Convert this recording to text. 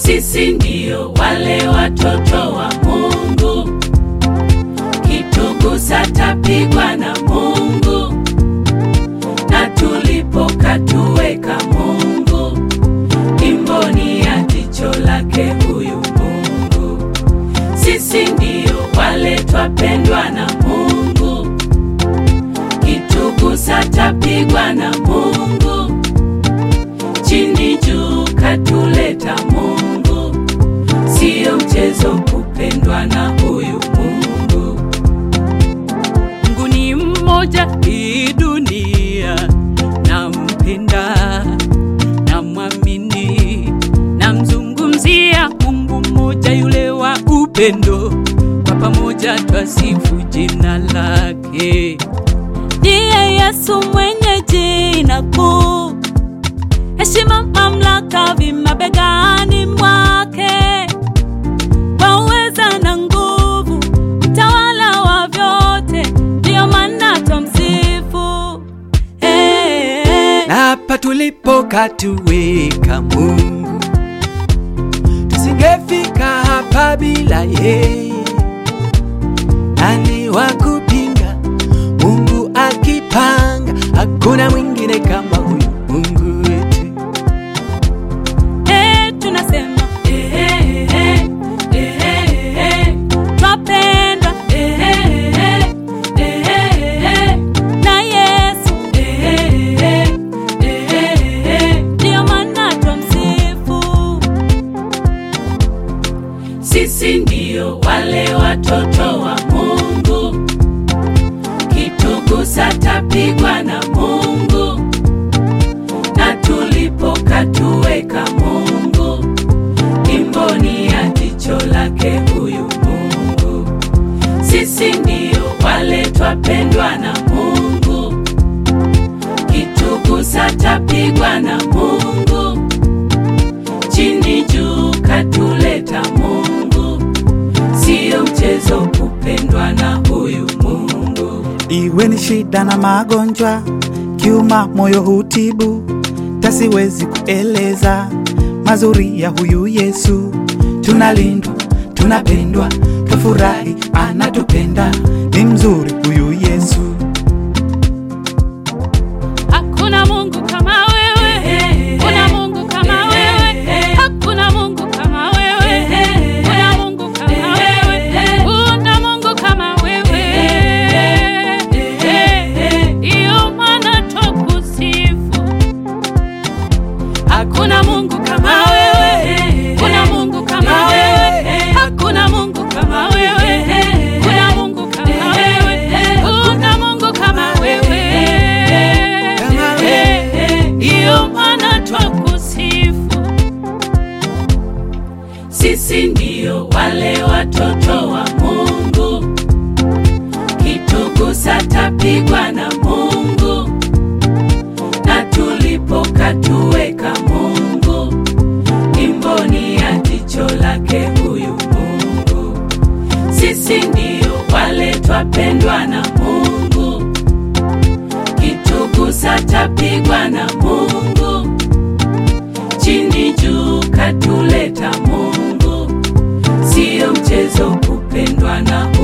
Sisi ndio wale watoto wa Mungu, kitugusa tapigwa na Mungu, na tulipokatuweka Mungu imboni ya jicho lake huyu Mungu. Sisi ndio wale twapendwa na Mungu, kitugusa tapigwa na Mungu, chini juu katuleta Mungu, sio mchezo kupendwa na huyu Mungu. Mungu ni mmoja, hii dunia nampenda, namwamini, namzungumzia Mungu mmoja, yule wa upendo, kwa pamoja twasifu jina lake. Ndiye Yesu mwenye jina kuu, heshima, mamlaka vimabegani mwake, kwa uweza na nguvu, mtawala wa vyote, ndiyo maana twamsifu. Hey, hey. na hapa tulipokatuweka Mungu, tusingefika hapa bila yeye. Nani wa kupinga? Mungu akipanga, hakuna mwingine kama huyu Mungu wetu. Eh, tunasema Eh, eh, eh, eh, eh, eh, twapendwa eh, eh, eh, eh, eh, eh. na Yesu, ndiyo maana twamsifu. Sisi ndio wale watoto wa Mungu, kitugusa tapigwa na Mungu, na tulipokatuweka Mungu imboni ya jicho lake huyu Mungu. Sisi ndio wale twapendwa na Mungu, kitugusa tapigwa na Mungu, chini juu katuleta Mungu, sio mchezo kupendwa na huyu Mungu. Iwe ni shida na magonjwa, kiuma moyo hutibu, tasiwezi kueleza mazuri ya huyu Yesu. Tunalindwa, tunapendwa, tufurahi, anatupenda, ni mzuri huyu Yesu. Hakuna Mungu kama wewe, kuna Mungu kama wewe, hakuna Mungu kama wewe, kuna Mungu kama wewe, kuna Mungu kama wewe. Iyo maana twakusifu. Hakuna Mungu kama wewe, kuna Mungu kama wewe, hakuna Mungu kama wewe, kuna Mungu kama wewe, kuna Mungu kama wewe. Kama wewe. Iyo maana twakusifu. Sisi ndio wale watoto wa Mungu, kitugusa tapigwa na Mungu, na tulipokatuweka Mungu imboni ya jicho lake huyu Mungu. Sisi ndio wale twapendwa na Mungu, kitugusa tapigwa na Mungu, chini juu katuleta Mungu, sio mchezo kupendwa na